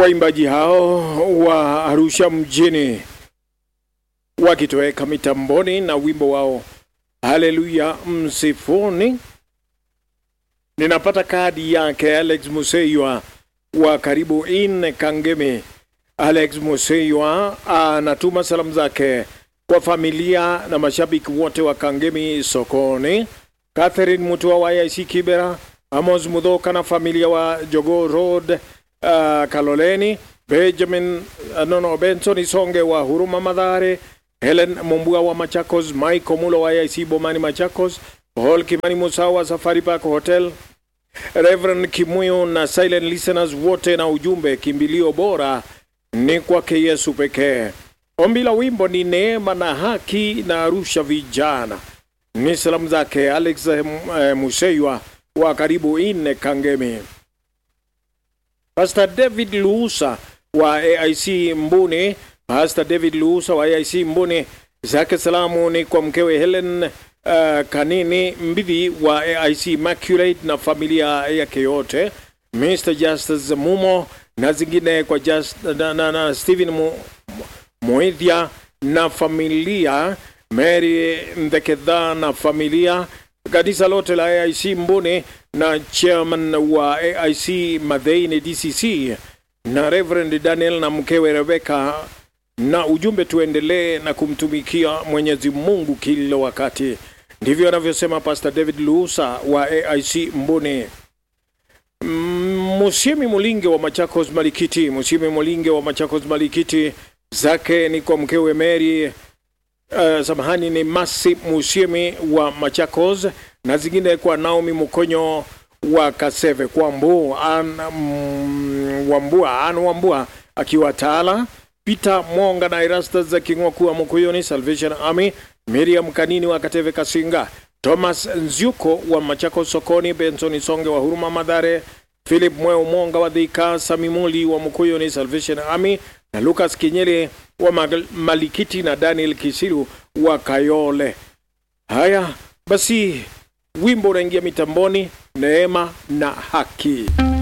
waimbaji hao wa Arusha mjini wakitoweka mitamboni na wimbo wao Haleluya msifuni. Ninapata kadi yake Alex Museywa wa karibu in Kangemi. Alex Museywa anatuma salamu zake kwa familia na mashabiki wote wa Kangemi sokoni, Catherine Mutua wa IC Kibera, Amos Mudhoka na familia wa Jogo Road uh, Kaloleni, Benjamin uh, nono Benson Isonge wa Huruma Madhare, Helen Mumbua wa Machakos, Mike Omulo wa IC Bomani Machakos, Paul Kimani Musa wa Safari Park Hotel, Reverend Kimuyo na silent listeners wote, na ujumbe kimbilio bora ni kwake Yesu pekee. Ombi la wimbo ni neema na haki na Arusha vijana. Ni salamu zake Alex eh, Museywa wa karibu ine Kangemi. Pastor David Luusa wa AIC Mbuni, Pastor David Luusa wa AIC Mbuni, zake salamu ni kwa mkewe Helen uh, Kanini Mbidhi wa AIC Immaculate na familia yake yote, Mr. Justice Mumo na zingine kwa just, na, na, na Stephen Mu, Moithia na familia Mary Mdekedha na familia kanisa lote la AIC Mbuni na chairman wa AIC Madheini DCC na Reverend Daniel na mkewe Rebecca, na ujumbe tuendelee na kumtumikia Mwenyezi Mungu kila wakati. Ndivyo anavyosema Pastor David Luusa wa AIC Mbuni. Musiemi Mulinge wa Machakos Malikiti, Musiemi Mulinge wa Machakos Malikiti, zake ni kwa mkewe Mary uh, samahani ni Masi Musiemi wa Machakos na zingine kwa Naomi Mukonyo wa Kaseve kwa Mbu an, mm, Wambua an Wambua akiwa Tala, Peter Mwonga na Erastus za King'oku wa Mukuyoni Salvation Army, Miriam Kanini wa Kateve Kasinga, Thomas Nzyuko wa Machakos Sokoni, Benson Songe wa Huruma Madhare, Philip Mweu Mwonga wa Dhika, Samimuli wa Mukuyoni Salvation Army na Lucas Kinyele wa Mag- Malikiti na Daniel Kisilu wa Kayole. Haya basi, wimbo unaingia mitamboni, neema na haki.